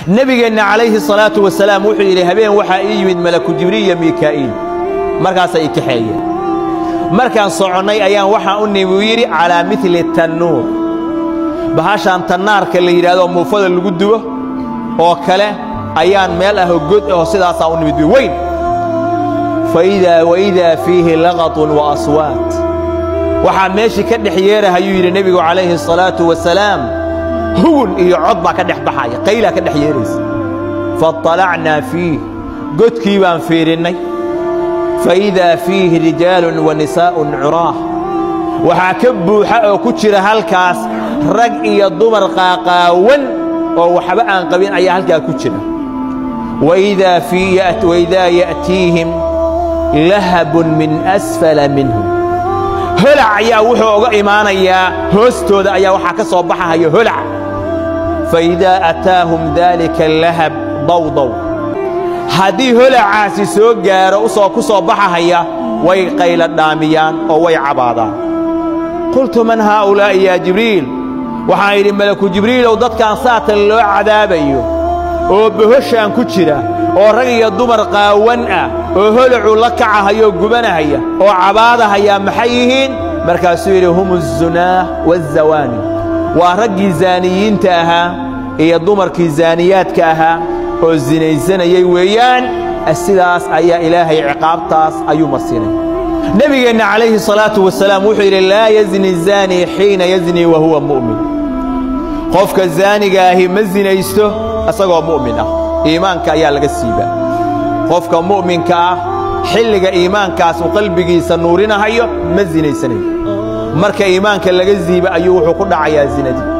nebigeenna calayhi salaatu wasalaam wuxuu yidhi habeen waxaa ii yimid malaku jibriil iyo miikaa'iil markaasaa ii kaxeeyeen markaan soconnay ayaan waxaan u nimi buu yidhi calaa midli tannuur bahashaan tannaarka la yidhaahdo muufada lagu dubo oo kale ayaan meel ahoo god aho sidaasaa u nimid weyn waidaa fiihi laqatun wa aswaat waxaa meeshii ka dhex yeerahayuu yidhi nebigu calayhi salaatu wasalaam hugun iyo cod baa ka dhex baxaya qaylaa ka dhex yeeraysa faطalacnaa fiih godkii baan fiirinnay faidaa fiihi rijaalun wa nisaa'un curaah waxaa ka buuxa oo ku jira halkaas rag iyo dumar qaaqaawan oo waxba aan qabin ayaa halkaa ku jira waidaa ya'tiihim lahabun min asfala minhum holac ayaa wuxuu oga imaanayaa hoostooda ayaa waxaa ka soo baxahaya holac faidaa ataahum daalika lahab dawdaw haddii holacaasi soo gaaro usoo ku soo baxahaya way qayla dhaamiyaan oo way cabaadaan qultu man haa'ulaa'i yaa jibriil waxaan idhi malaku jibriilow dadkaan saatan loo cadaabayo oo bohoshaan ku jira oo rag iyo dumar qaawan ah oo holacuu la kacahayoo gubanahaya oo cabaadahayaa maxay yihiin markaasuu yidhi hum azunaah waazawaani waa raggii zaaniyiinta ahaa iyo dumarkii zaaniyaadka ahaa oo sinaysanayay weeyaan sidaas ayaa ilaahay ciqaabtaas ayuu marsinay nebigeenna calayhi salaatu wasalaam wuxuu yidhi laa yazni zaanii xiina yaznii wa huwa mu'min qofka zaaniga ahi ma sinaysto isagoo mu'min ah iimaanka ayaa laga siibaa qofka mu'minka ah xilliga iimaankaas uu qalbigiisa nuurinahayo ma sinaysanayo marka iimaanka laga siiba ayuu wuxuu ku dhacayaa zinadii